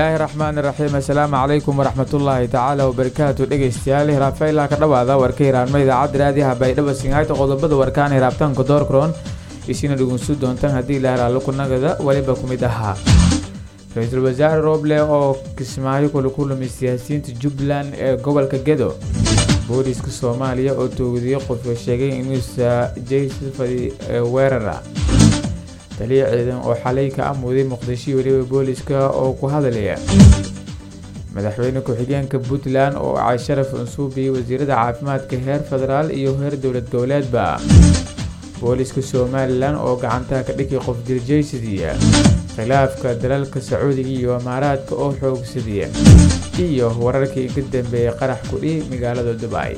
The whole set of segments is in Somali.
bismillaahi raxmaani raxiim assalaamu calaykum waraxmatullaahi tacaala wabarakaatu dhegeystayaal hiraafeylaa ka dhawaada warka hiraanma idaacadda raadiyaha baydhaba singhayta qodobada warkaan hiraabtaanka doorkroon isina dhugunsu doontaan haddii ilaahraalo kunagada weliba ku mid ahaa ra-iisul wasaare rooble oo kismaayo kula kulmay siyaasiyiinta jubbaland ee gobolka gedo booliiska soomaaliya oo toogadiye qofka sheegay inuusa jaysfadi weerara taliya ciidan oo xalay ka amuuday muqdisho weliba booliiska oo ku hadlaya madaxweyne ku-xigeenka puntland oo casharaf unsuubi wasiirada caafimaadka heer federaal iyo heer dowlad goboleedba booliiska somalilan oo gacantaha ka dhigay qof dirjaysadiya khilaafka dalalka sacuudiga iyo imaaraadka oo xoogsadiya iyo wararkii ka dambeeyay qarax kudhi magaalada dubai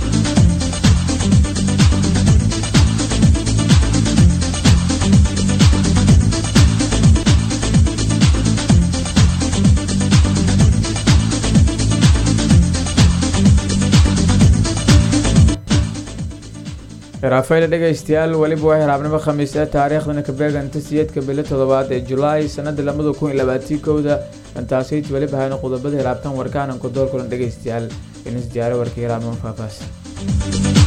raafayla dhegaystayaal weliba waa hiraabnimo khamiis ee taariikhdana ka beeganta siyeedka bilo toddobaad ee julaay sanada labada kun iyo labaatii kowda intaasayt weliba hayna qodobada hiraabtan warkaananku doorkulan dhegaystayaal inis diyaare warka hiraabnimo faahfaahsan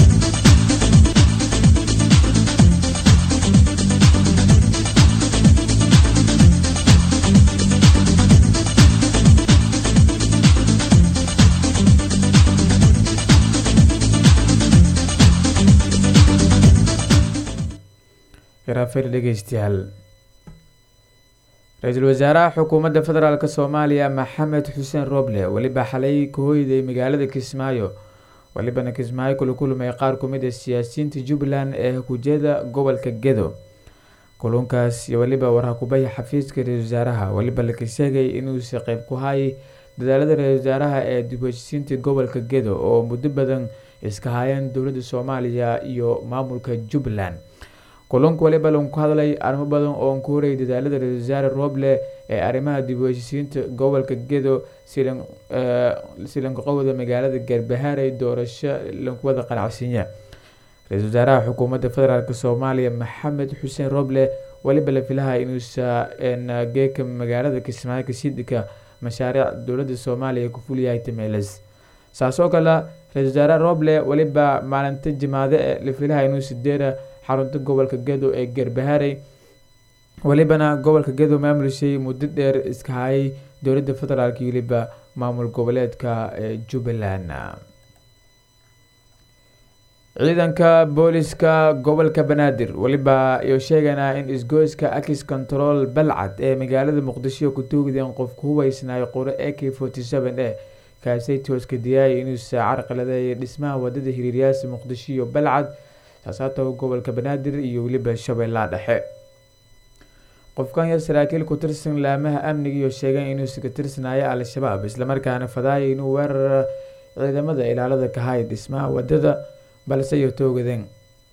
hiraafayla dhegaystayaal ra-iisul wasaaraha xukuumadda federaalk soomaaliya maxamed xuseen roble weliba xalay ka hoyday magaalada kismaayo welibana kismaayo kula kulmay qaar ku mid a siyaasiyiinta jubbaland ee hujeeda gobolka gedo kulunkaas weliba warhakubaya xafiiska ra-isul wasaaraha weliba laka sheegay inuusa qeyb ku hayay dadaalada ra-isul wasaaraha ee dib-heshiisiinta gobolka gedo oo muddo badan iska hayeen dowladda soomaaliya iyo maamulka jubbaland kulunka waliba lagu ku hadlay arrimo badan oo ku horayay dadaalada ra-isul wasaare rooble ee arrimaha dib u heshiisiinta gobolka gedo silanqowda magaalada garbahaarey doorasho lakuwada qanacsiinya ra-isul wasaaraha xukuumadda federaalk soomaaliya maxamed xuseen rooble weliba la filaha inuusa geeka magaalada kismaayo kasiidika mashaariic dowladda soomaaliya ku fulyahay tameeles saas oo kale ra-isul wasaare rooble weliba maalinta jimaade ee la filaha inuu sideera xarunta gobolka gedo ee garbaharey welibana gobolka gedo maamulishay muddo dheer iska hayay dowladda federaalk iyo weliba maamul goboleedka ee jubbaland ciidanka booliska gobolka banaadir weliba iyo sheeganaa in isgoyska akis control balcad ee magaalada muqdisho ku toogdeen qof ku hubeysnayo qoro a k forty seven e kaasay tooska diyaayay inuusa carqaladeeya dhismaha wadada hiriiryaasi muqdisho iyo balcad saasaata gobolka banaadir iyo weliba shabeellaha dhexe qofkan yar saraakiil ku tirsan laamaha amniga iyo sheegeen inuusa ka tirsanaayo al-shabaab islamarkaana fadaaya inuu weerara ciidamada ilaalada ka haya dhismaha wadada balse iyo toogadeen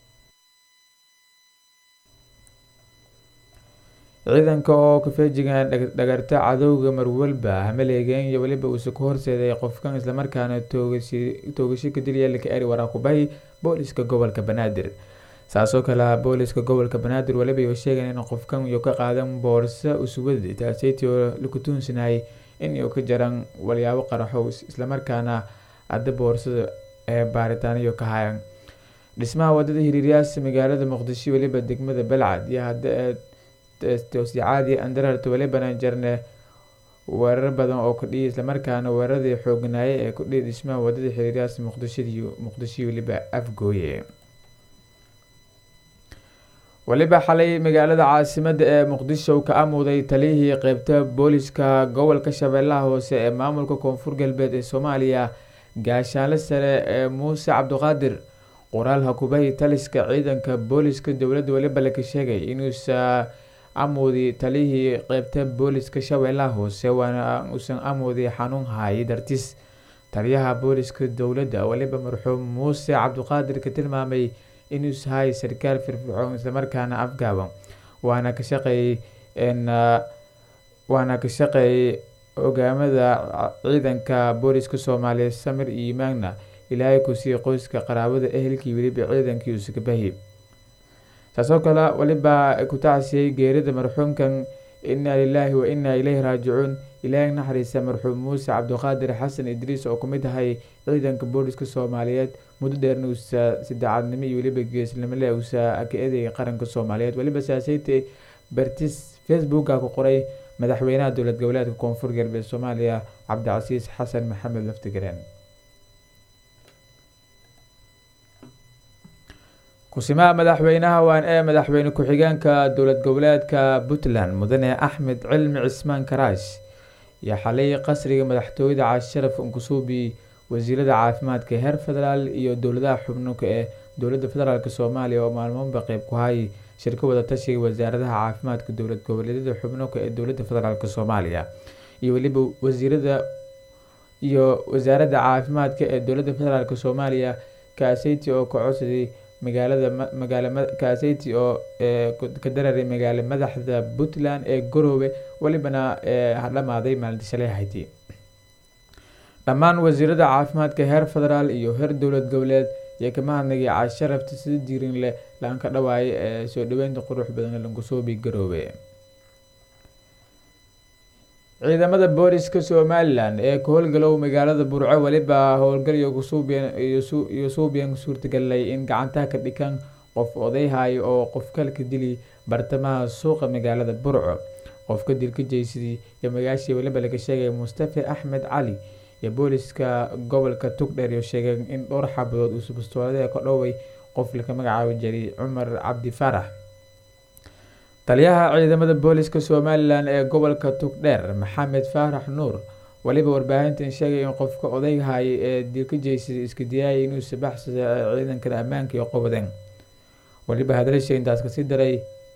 ciidanka oo ka feejigan dhagarta cadowga marwalba hamaleegeen iyo weliba uuse ku horseeday qofkan islamarkaana toogasho ka dilya laka eri waraakubay booliska gobolka banaadir saasoo kale booliska gobolka banaadir weliba iyo sheegan in qofkan iyo ka qaadan boorso usubadi taaseytii oo laku tuunsanayay in iyo ka jaran walyaabo qaraxow islamarkaana hadda boorsada ee baaritaaniyo ka hayan dhismaha wadada hiriiryaas magaalada muqdisho weliba degmada balcad iyo hadda toosicaadi andararta welibana jarne weerar badan oo kudhiya islamarkaana weeraradii xoognaaye ee kudhiya dhismaha wadada xiriiryaas muqdishadiiyo muqdisho weliba afgooye weliba xalay magaalada caasimada ee muqdisho ka amuuday taliyihii qeybta booliska gobolka shabeellaha hoose ee maamulka koonfur galbeed ee soomaaliya gaashaanle sare ee muuse cabdiqaadir qoraal hakubahi taliska ciidanka booliska dowladda weliba laka sheegay inuusa amuudi taliyihii qeybta booliska shabeellaha hoose waana uusan amuudi xanuun haayay dartis taliyaha booliska dowladda weliba marxuum muuse cabdiqaadir ka tilmaamay inuus haay sarkaal firfircoon islamarkaana afgaaban waana ka shaqeeyey waana ka shaqeeyay hogaamada ciidanka booliska soomaaliya samir iyo maagna ilaahay ku sii qoyska qaraabada ehelkii weliba ciidankii uusakabahi taasoo kale weliba ku tacsiyey geerida marxuumkan inaa lilaahi wa inaa ileyhi raajicuun ilaahay naxariisa marxuum muuse cabdiqaadir xasan idriis oo kumid ahay ciidanka booliska soomaaliyeed muddo dheerna uusa saddexaadnimo iyo weliba geesnimole uusa ka eedayay qaranka soomaaliyeed weliba saaseyte bartis facebooka ku qoray madaxweynaha dowlad goboleedka koonfur galbeed soomaaliya cabdicasiis xasan maxamed laftigareen kusimaha madaxweynaha waan ee madaxweyne ku-xigeenka dowlad goboleedka puntland mudane axmed cilmi cismaan karaash iyo xalay qasriga madaxtooyada caasharaf unkusuubi wasiirada caafimaadka heer federaal iyo dowladaha xubnuka ee dowlada federaalk soomaaliya oo maalmoonba qeyb ku hayay shirka wada tashiga wasaaradaha caafimaadka dowlad goboleedyada xubnuka ee dowlada federaalk soomaaliya iyo weliba wasiirada iyo wasaaradda caafimaadka ee dowlada federaalk soomaaliya kaaseyti oo ka codsaday magaalada magaala kaaseyti oo ka dararay magaala madaxda puntland ee garoowe welibana dhamaaday maalinta shalay hayti dhammaan wasiirada caafimaadka heer federaal iyo heer dowlad goboleed iyo kama hadnagay caasharafta sida diirin leh laanka dhawaaye ee soo dhaweynta qurux badan lankusoobi garoowe ciidamada booliska somalilan ee ka howlgalow magaalada burco weliba howlgal iyo suubiyan suurtagalay in gacantaha ka dhikan qof odayhay oo qof kalka dili bartamaha suuqa magaalada burco qofka dilka jeysadii iyo magaashii weliba laga sheegay mustafa axmed cali iyo booliska gobolka tugdheer iyo sheegeen in dhowr xabadood uu subastoolada ka dhoway qof laka magacaabi jiray cumar cabdi faarax taliyaha ciidamada booliska somalilan ee gobolka tugdheer maxamed faarax nuur weliba warbaahintan sheegay in qofka odayhay ee dilka jeysada iska diyaayay inuu sabaxsada ciidankan ammaanka iyo qobadeen weliba hadalsha intaas kasii daray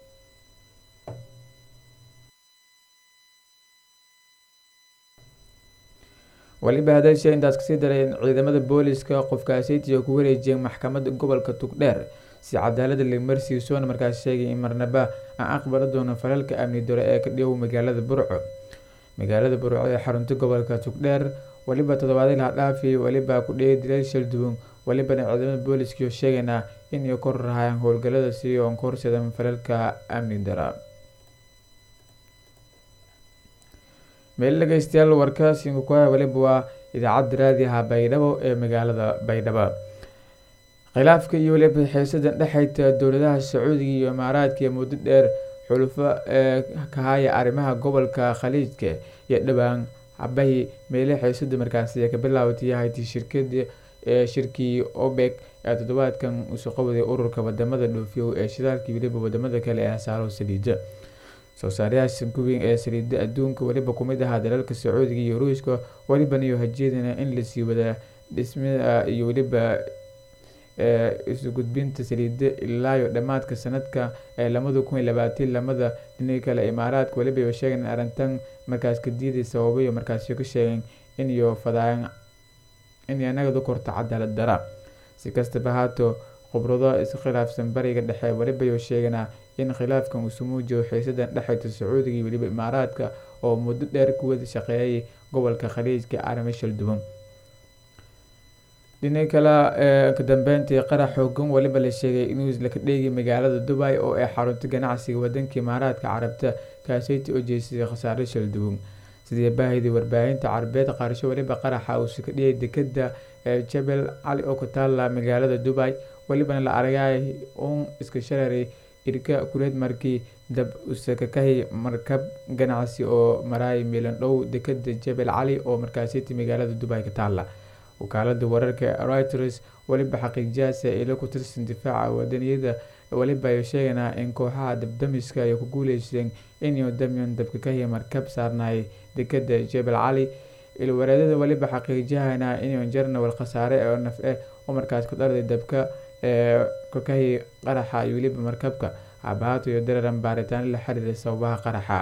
weliba hadalsha intaas kasii daray in ciidamada booliska qofkaaseytiga ku wareejiyeen maxkamada gobolka tugdheer si cadaalada limarsiisoona markaas sheegay in marnaba aan aqbala doono falalka amni dore ee ka dhigow magaalada burco magaalada burco ee xarunta gobolka tugdheer weliba toddobaadii laha dhaafiyay weliba ku dhigay dileel shal duwan welibana ciidamada booliskiio sheegaynaa inay kor rahayaan howlgalada si oon ka horseedan falalka amni dara meel dhegeystayaal warkaasinku ku haya weliba waa idaacadda raadiaha baydhabo ee magaalada baydhabo khilaafka iyo weliba xiisadan dhexayta dowladaha sacuudiga iyo imaaraadka iyo muddo dheer xulufo ee ka haya arrimaha gobolka khaliijka iyo dhowaan habahi meele xiisada markaasi ka bilaabatay yahayti shirkada ee shirkii obek ee toddobaadkan usoo qawaday ururka wadamada dhoofiyow ee shidaalka weliba wadamada kale ee hasaaro saliida soo saarayaasha kuweyn ee saliida adduunka weliba kumid ahaa dalalka sacuudiga iyo ruushka weliban iyo hajeedana in lasii wadaa dhismada iyo weliba isu gudbinta saliida ilaayo dhammaadka sanadka ee lamada kun iyo labaatan lamada dhinaga kale imaaraadka weliba sheegeen arrintan markaas ka diiday sababayo markaasi ka sheegeen iniyo fadaayan inay nagadu korto cadaalad dara si kastaba haato khubrado iskhilaafsan bariga dhexe welibayo sheeganaa in khilaafkan uu sumuujiyo xiisadan dhexayta sacuudiga iyo weliba imaaraadka oo muddo dheer ku wada shaqeeyay gobolka khaliijka arrimo shal duwan dhinaca kale ee ka dambeyntii qarax xoogan weliba la sheegay inuu laka dheegay magaalada dubai oo ay xarunta ganacsiga wadanka imaaraadka carabta kaaseyti oo jeesaday khasaare shal duwan sidii baahidii warbaahinta carabeed qaarsho weliba qaraxa uu sika dhiyay dekeda ee jabel cali oo ku taala magaalada dubai welibana la aragay uun iska shareeray irka kuleed markii dab usakakahi markab ganacsi oo maraay milan dhow dekeda jabel cali oo markaasiti magaalada dubai ka taala wakaalada wararka reuters weliba xaqiijiyaasa ilo ku tirsan difaaca wadaniyada weliba ay sheeganaa in kooxaha dabdamiska ay ku guuleysteen inuu damion dabka ka hiya markab saarnaay dekeda jebel cali ilwareedada weliba xaqiijiyahana inuu jarnawal khasaare oo naf eh oo markaas ku dharday dabka ee kakahi qaraxa iyo weliba markabka habahaato iyo dararan baaritaan la xiriira sababaha qaraxa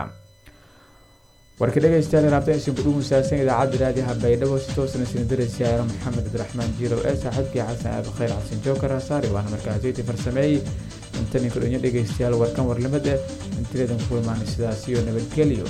warka dhegeystayaal raabta isin kudhugu saabsan idaacadda raadiyaha baydhabo si toosna sin daraysiyaaro maxamed abdiraxmaan jiirow ee saaxiibkii xasan aad khayr xasan jookar hasaari waana markaasiytii farsameeyey intani kudhanyo dhegeystayaal warkan warlimad eh intileedan ku imaanay sidaas iyo nabadgelyo